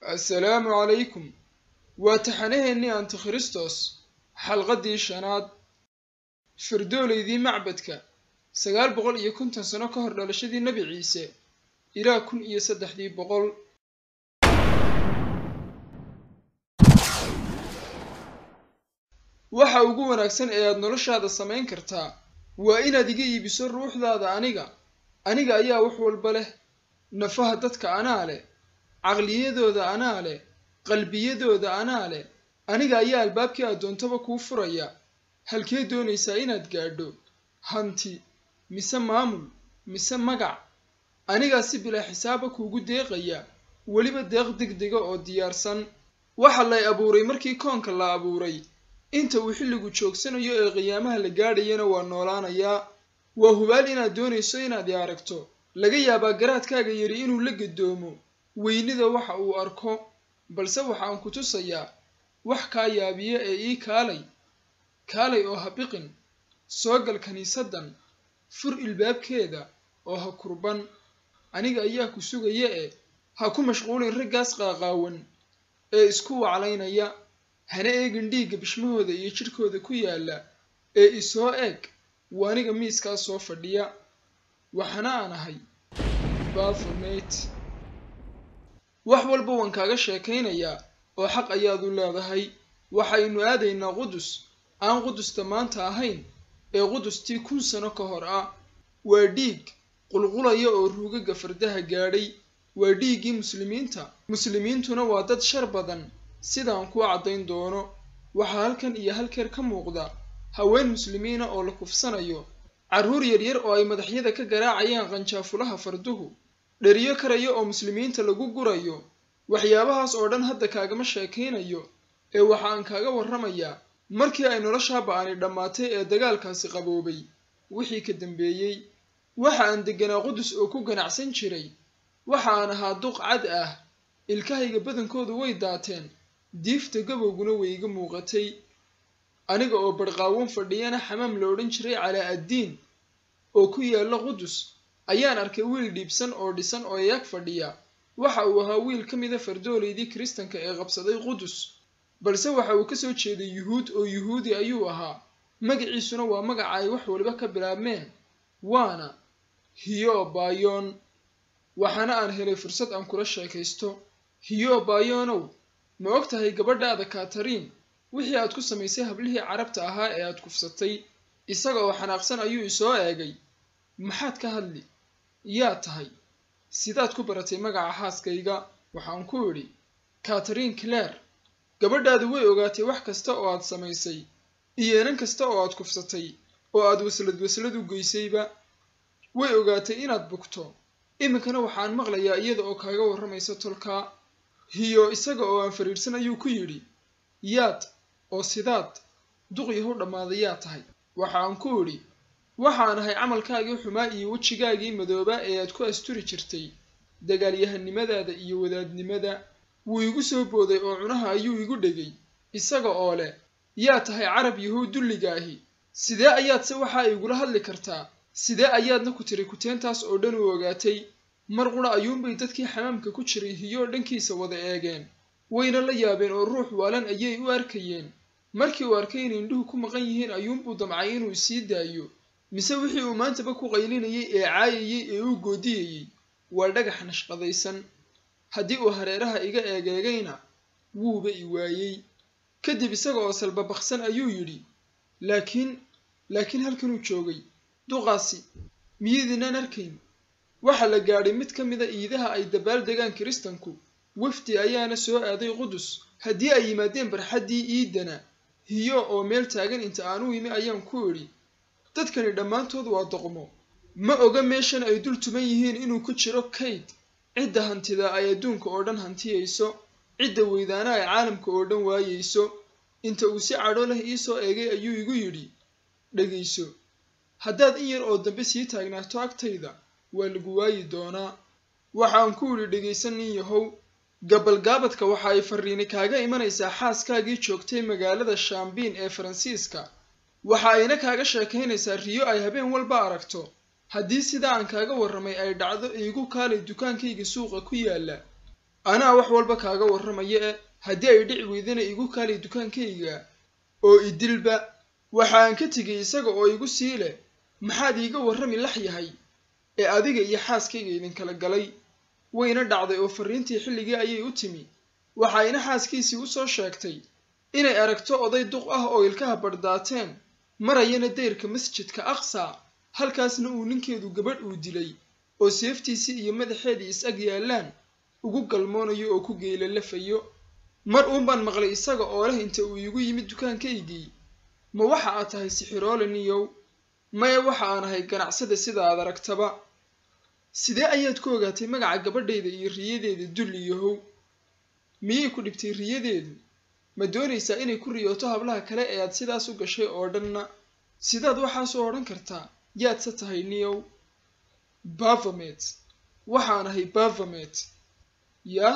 assalaamu calaykum waa taxanaheennii antikristos xalqaddii shanaad fardoolaydii macbadka sagaal boqol iyo konton sano ka hor dhalashadii nebi ciise ilaa kun iyo saddexdii boqol waxa ugu wanaagsan ee aad noloshaada samayn kartaa waa inaad iga iibiso ruuxdaada aniga aniga ayaa wax walba leh nafaha dadka anaa leh caqliyadooda anaa leh qalbiyadooda anaa leh aniga ayaa albaabkii aad doontaba kuu furaya halkee doonaysaa inaad gaadho hanti mise maamul mise magac anigaa si bilaa xisaaba kuugu deeqaya weliba deeq degdega oo diyaarsan waxa lay abuuray markii koonka la abuuray inta uu xilligu joogsanayo ee qiyaamaha la gaadhayana waa noolaanayaa waa hubaal inaad doonayso inaad i aragto laga yaabaa garaadkaaga yari inuu la gadoomo weynida waxa uu arko balse waxaan ku tusayaa wax kaa yaabiya ee ii kaalay kaalay oo ha biqin soo gal kiniisaddan fur ilbaabkeeda oo ha kurban aniga ayaa ku sugaya e ha ku mashquulin raggaas qaaqaawan ee isku waclaynaya hana eegin dhiigga bishmahooda iyo jidhkooda ku yaalla ee isoo eeg waa aniga miiskaas soo fadhiya waxana aan ahay baphomet wax walba waan kaaga sheekaynayaa oo xaq ayaad u leedahay waxaynu aadaynaa qudus aan qudusta maanta ahayn ee qudustii kun sano ka hor ah waa dhiig qulqulaya oo ruugaga fardaha gaadhay waa dhiiggii muslimiinta muslimiintuna waa dad shar badan sidaan kuu caddayn doono waxaa halkan iyo halkeer ka muuqda haween muslimiina oo la kufsanayo carruur yaryar oo ay madaxyada ka garaacayaan qanjaafulaha farduhu dheriyo karaya oo muslimiinta lagu gurayo waxyaabahaas oo dhan hadda kaagama sheekaynayo ee waxa aan kaaga warramayaa markii ay noloshaa ba'ani dhammaatay ee dagaalkaasi qaboobay wixii ka dambeeyey waxa aan degganaa qudus oo ku ganacsan jiray waxa aan ahaa duq cad ah ilkahayga badankoodu way daateen diifta gabowguna way iga muuqatay aniga oo barqaawan fadhiyana xamaam la odhan jiray calaa addiin oo ku yaalla qudus ayaan arkay wiil dhiibsan oo dhisan oo eeg fadhiya waxa uu ahaa wiil ka mida fardoolaydii kiristanka ee qabsaday qudus balse waxa uu ka soo jeeday yuhuud oo yuhuudi ayuu ahaa magaciisuna waa magaca ay wax waliba ka bilaabmeen waana hiyo baayoon waxaana aan helay fursad aan kula sheekaysto hiyo baayoonow ma og tahay gabadhaada katariin wixii aad ku samaysay hablihii carabta ahaa ee aad kufsatay isaga oo xanaaqsan ayuu isoo eegay maxaad ka hadli yaa tahay sidaad ku baratay magaca xaaskayga waxaan ku idhi katariin claire gabadhaadu way ogaatay wax kasta oo aad samaysay iyo inan kasta oo aad kufsatay oo aad waslad waslad u geysayba way ogaatay inaad bugto iminkana waxaan maqlayaa iyada oo kaaga warramaysa tolkaa hiyo isaga oo aan fariirsan ayuu ku yidhi yaad oo sidaad duqyahu dhammaaday yaa tahay waxaan ku idhi waxaan ahay camalkaagii xumaa iyo wejigaagii madoobaa ee aad ku asturi jirtay dagaalyahanimadaada iyo wadaadnimada wuu igu soo booday oo cunaha ayuu igu dhegay isaga oo leh yaa tahay carab yahuud dulligaahi sidee ayaadse waxaa igula hadli kartaa sidee ayaadna ku tiri kuteentaas oo dhan u ogaatay mar qura ayuunbay dadkii xamaamka ku jiray hiyoo dhankiisa wada eegeen wayna la yaabeen oo ruux waalan ayay u arkayeen markii uu arkay inay indhuhu ku maqan yihiin ayuunbuu damcay inuu sii daayo mise wixii uu maantaba ku qaylinayay ee caayayay ee uu goodiyayey waa dhagax nashqadaysan haddii uu hareeraha iga eegeegayna wuuba i waayey kadib isaga oo salbabaqsan ayuu yidhi laakiin laakiin halkanuu joogay duqaasi miyidiinaan arkayn waxaa la gaadhay mid ka mida iidaha ay dabaal degaan kiristanku wafdi ayaana soo aaday qudus haddii ay yimaadeen barxaddii iidana hiyo oo meel taagan inta aan u imi ayaan ku idhi dadkani dhammaantood waa doqmo ma oga meeshan ay dul tuman yihiin inuu ku jiro kayd cidda hantida ay adduunka oo dhan hantiyayso cidda weydaana ay caalamka oo dhan waayayso inta uu si cadho leh iisoo eegay ayuu igu yidhi dhegayso haddaad in yar oo dambe sii taagnaato agtayda waa lagu waayi doonaa waxaan ku idhi dhegaysan nin yahow gabalgaabadka waxa ay farriini kaaga imanaysaa xaaskaagii joogtay magaalada shaambiin ee faransiiska waxa ayna kaaga sheekaynaysaa riyo ay habeen walba aragto haddii sidaa aan kaaga warramay ay dhacdo iigu kaalay dukaankayga suuqa ku yaalla anaa wax walba kaaga warramaya e haddii ay dhici weydana igu kaali dukaankayga oo idilba waxaan ka tegay isaga oo igu sii leh maxaad iiga warrami lax yahay ee adiga iyo xaaskayga idinkala galay wayna dhacday oo farriintii xilligii ayay u timi waxayna xaaskiisii u soo sheegtay inay aragto oday duq ah oo ilkaha bardhaateen marayana dayrka masjidka aqsa halkaasna uu ninkeedu gabadh uu dilay oo seeftiisii iyo madaxeedii is-ag yaallaan ugu galmoonayo oo ku geylalafayo mar uun baan maqlay isaga oo leh inta uu iigu yimid dukaankaygii ma waxa aad tahay sixiroole niyow maya waxa aan ahay ganacsada sida aad aragtaba sidee ayaad ku ogaatay magaca gabadhayda iyo riyadeeda dul iyohow miyay ku dhibtay riyadeedu ma doonaysaa inay ku riyooto hablaha kale ee aad sidaas u gashay oo dhanna sidaad waxaas u odhan kartaa yaadse tahay niyow bafamet waxaan ahay bafamet yah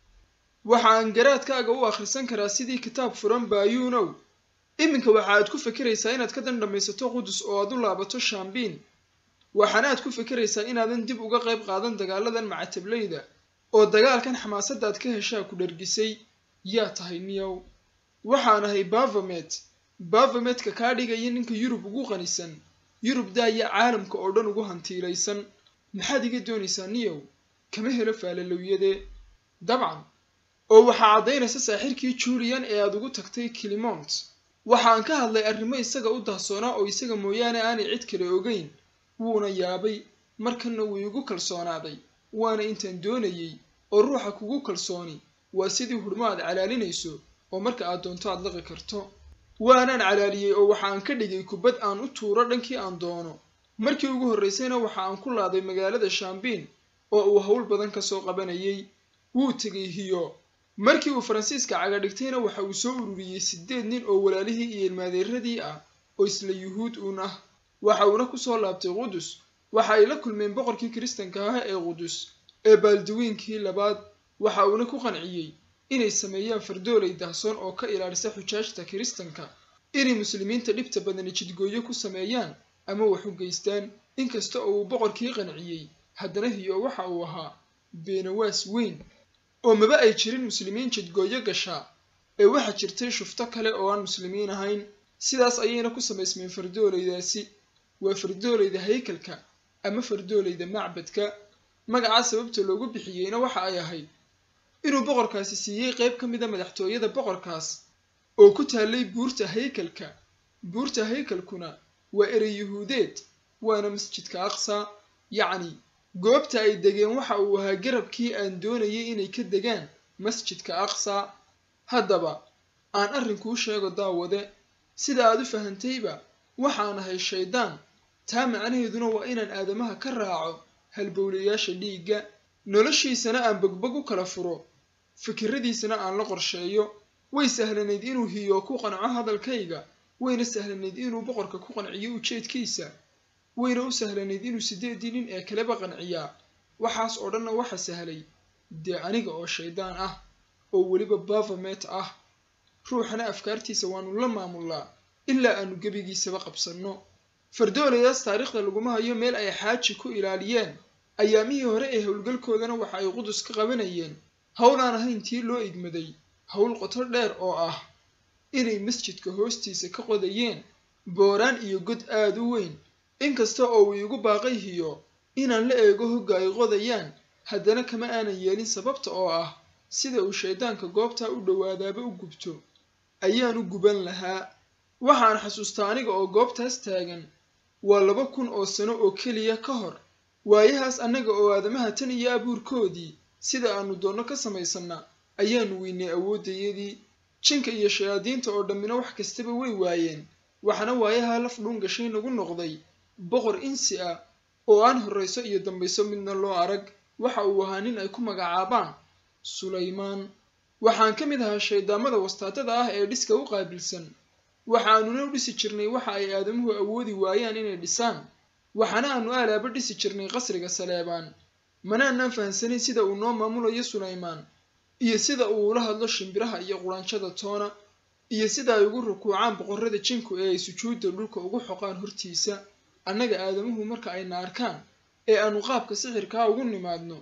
waxaan garaadkaaga u akhrisan karaa sidii kitaab furan baayuunow iminka waxa aad ku fekeraysaa inaad ka dandhamaysato qudus oo aad u laabato shambiin waxaana aad ku fekeraysaa inaadan dib uga qayb qaadan dagaaladan macatablayda oo dagaalkan xamaasadaad ka heshaa ku dhargisay yaa tahay niyow waxaan ahay bafamet bafametka kaa dhigaya ninka yurub ugu qanisan yurub daaya caalamka oo dhan ugu hantiilaysan maxaad iga doonaysaa niyow kama helo faalalowyade dabcan oo waxaa caddaynaysa saaxirkii julian ee aad ugu tagtay kilimont waxaan ka hadlay arrimo isaga u dahsoonaa oo isaga mooyaane aanay cid kale ogeyn wuuna yaabay markanna wuu igu kalsoonaaday waana intaan doonayey oo ruuxa kugu kalsooni waa sidii hudhmo aad calaalinayso oo marka aad doonto aad laqi karto waanaan calaaliyey oo waxaan ka dhigay kubad aan u tuuro dhankii aan doono markii ugu horraysayna waxa aan ku laaday magaalada shambiin oo uu hawl badan ka soo qabanayay wuu tegay hiyo markii uu faransiiska caga dhigtayna waxa uu soo ururiyey siddeed nin oo walaalihii iyo ilmaadeeradii ah oo isla yuhuud uun ah waxa uuna ku soo laabtay qudus waxa ay la kulmeen boqorkii kiristanka ah ee qudus ee baaldawiinkii labaad waxa uuna ku qanciyey inay sameeyaan fardoolay dahsoon oo ka ilaalisa xujaajta kiristanka inay muslimiinta dhibta badani jidgooyo ku sameeyaan ama wax u geystaan inkasta oo uu boqorkii qanciyey haddana hiyo waxa uu ahaa beenawaas weyn oo maba ay jirin muslimiin jidgooyo gashaa ee waxaa jirtay shufto kale oo aan muslimiin ahayn sidaas ayayna ku samaysmeen fardoolaydaasi waa fardoolayda haykalka ama fardoolayda macbadka magacaa sababta loogu bixiyeyna waxa ay ahayd inuu boqorkaasi siiyey qayb ka mida madaxtooyada boqorkaas oo ku taallay buurta haykalka buurta haykalkuna waa erey yuhuudeed waana masjidka aqsa yacni goobta ay degeen waxa uu ahaa garabkii aan doonayay inay ka degaan masjidka aqsa haddaba aan arrinkuu sheego daawade sida aad u fahantayba waxaan ahay shaydaan taa macnaheeduna waa inaan aadamaha ka raaco halbowlayaasha dhiigga noloshiisana aan bogbog u kala furo fikiradiisana aan la qorsheeyo way sahlanayd inuu hiyo ku qanco hadalkayga wayna sahlanayd inuu boqorka ku qanciyo ujeedkiisa wayna u sahlanayd inuu siddeedii nin ee kaleba qanciyaa waxaas oo dhanna waxa sahlay dee aniga oo shaydaan ah oo weliba bafamet ah ruuxana afkaartiisa waanu la maamulnaa ilaa aanu gebigiisaba qabsanno fardoolayaas taariikhda laguma hayo meel ay xaaji ku ilaaliyeen ayaamihii hore ee howlgalkoodana waxa ay qudus ka qabanayeen howl aan ahayn tii loo igmaday howl qoto dheer oo ah inay masjidka hoostiisa ka qodayeen booraan iyo god aad u weyn inkasta oo uu iigu baaqay hiyo inaan la eego hogga ay qodayaan haddana kama aanan yeelin sababta oo ah sida uu shaydaanka goobtaa u dhowaadaaba u gubto ayaan u guban lahaa waxaan xasuustaa aniga oo goobtaas taagan waa laba kun oo sano oo keliya ka hor waayahaas annaga oo aadamaha tan iyo abuurkoodii sida aanu doonno ka samaysanna ayaanu weynay awooddayadii jinka iyo shayaadiinta oo dhammina wax kastaba way waayeen waxaana waayahaa laf dhuun gashay nagu noqday boqor insi ah oo aan horrayso iyo dambayso midna loo arag waxa uu ahaa nin ay ku magacaabaan sulaymaan waxaan ka mid ahaa shayddaamada wastaadada ah ee dhiska u qaabilsan waxaanuna u dhisi jirnay waxa ay aadamuhu awoodi waayaan inay dhisaan waxaana aanu aalaaba dhisi jirnay qasriga saleebaan manaanaan fahansanayn sida uu noo maamulayo sulaymaan iyo sida uu ula hadlo shimbiraha iyo quraanjada toona iyo sida ay ugu rukuucaan boqorrada jinku ee ay sujuudda dhulka ugu xoqaan hortiisa annaga aadamuhu marka ayna arkaan ee aanu qaabka sixirkaa ugu nimaadno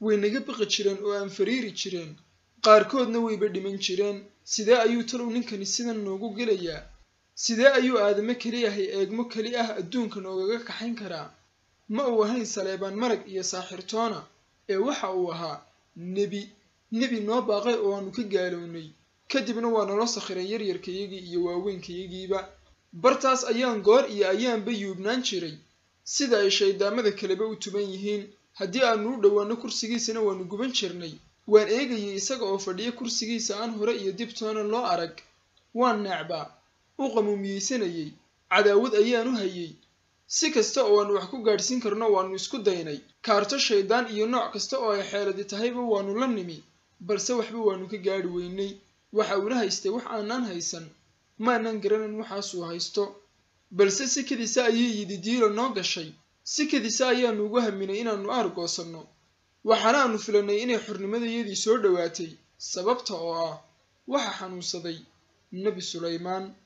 way naga biqi jireen oo aan fariiri jireen qaarkoodna wayba dhiman jireen sidee ayuu talow ninkani sidan noogu gelayaa sidee ayuu aadamo keli ahay eegmo keli ah adduunka noogaga kaxayn karaa ma uu ahayn saleebaan marag iyo saaxirtoona ee waxa uu ahaa nebi nebi noo baaqay oo aanu ka gaalownay kadibna waa nolo sakhiray yaryarkayagii iyo waaweynkayagiiba bartaas ayaan goor iyo ayaanba yuubnaan jiray sida ay shayddaamada kaleba u tuban yihiin haddii aanu u dhowaanno kursigiisana waanu guban jirnay waan eegayay isaga oo fadhiya kursigiisa aan hore iyo dibtoona loo arag waan neecbaa u qamuumiyeysanayay cadaawad ayaanu hayay si kasta oo aanu wax ku gaadhsiin karno waannu isku daynay kaarto shayddaan iyo nooc kasta oo ay xeeladi tahayba waannu la nimi balse waxba waannu ka gaadhi weynay waxa uuna haystay wax aanaan haysan maanaan garanan waxaasuu haysto balse si kadisa ayay yidi diilo noo gashay si kadisa ayaanu ugu haminay inaannu aargoosanno waxaana aanu filannay inay xornimadayadii soo dhowaatay sababta oo ah waxa xanuunsaday nebi sulaymaan